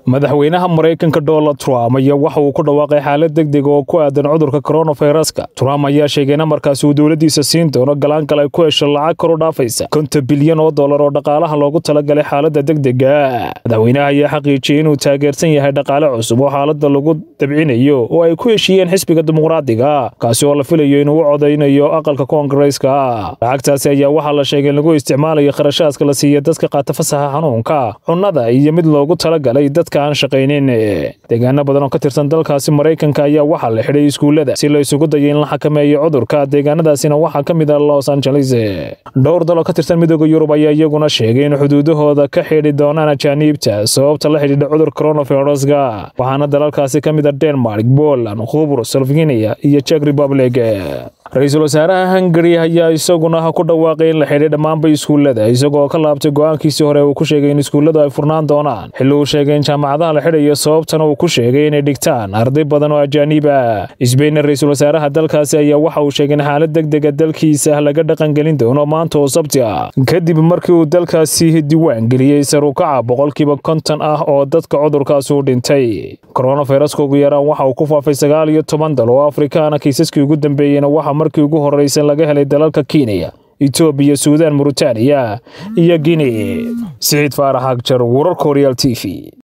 madaxweynaha maraykanka donald trump ayaa waxa uu ku dhawaaqay xaalad degdeg oo ku aadan cudurka koronaviruska trump ayaa sheegay in markaasi uu dowladdiisa siin doono galaangal ay ku hesho lacag kor u dhaafaysa konton bilyan oo dollar oo dhaqaalaha loogu talagalay xaaladda degdega madaxweynaha ayaa xaqiijiyey inuu taageersan yahay dhaqaale cusub oo xaaladda lagu dabcinayo oo ay ku heshiiyeen xisbiga dimuqraadiga kaasi oo la filayo inuu u codaynayo aqalka koongareeska lacagtaasi ayaa waxaa la sheegay in lagu isticmaalayo kharashaadka la siiya dadka qaata fasaxa xanuunka cunnada iyo mid loogu talagalay dadka aan shaqaynin deegaano badan oo ka tirsan dalkaasi maraykanka ayaa waxaa la xidhay iskuullada si la isugu dayay in la xakameeyo cudurka deegaanadaasina waxaa ka mid ah los angeles dhowr dal oo ka tirsan midooda yurub ayaa iyaguna sheegay in xuduudahooda ka xidhi doonaan ajaaniibta sababta la xidhiidha cudur coronaviruska waxaana dalalkaasi ka mid ah denmark poland khubur slovenia iyo czech republic ra-iisul wasaaraha hungari ayaa isaguna ku dhawaaqay in la xidhay dhammaanba iskuullada isagoo ka laabtay go-aankiisii hore uu ku sheegay in iskuulladu ay furnaan doonaan xilli uu sheegay in jaamacadaha la xidhayo sababtana uu ku sheegay inay dhigtaan arday badan oo ajaaniib ah isbeynna ra-iisul wasaaraha dalkaasi ayaa waxa uu sheegay in xaalad degdega dalkiisa laga dhaqangelin doono maanta oo sabti ah kadib markii uu dalkaasi diiwaan geliyey sarukaca boqolkiiba konton ah oo dadka cudurkaasi u dhintay koronaviruska ugu yaraan waxa uu ku faafay sagaal iyo toban dal oo afrikaana kiisaskii ugu dambeeyeyna waxa markii ugu horreysay laga helay dalalka kenya etoobiya suudaan muritaaniya iyo guinea siciid faarax agjar wararka horyaal t v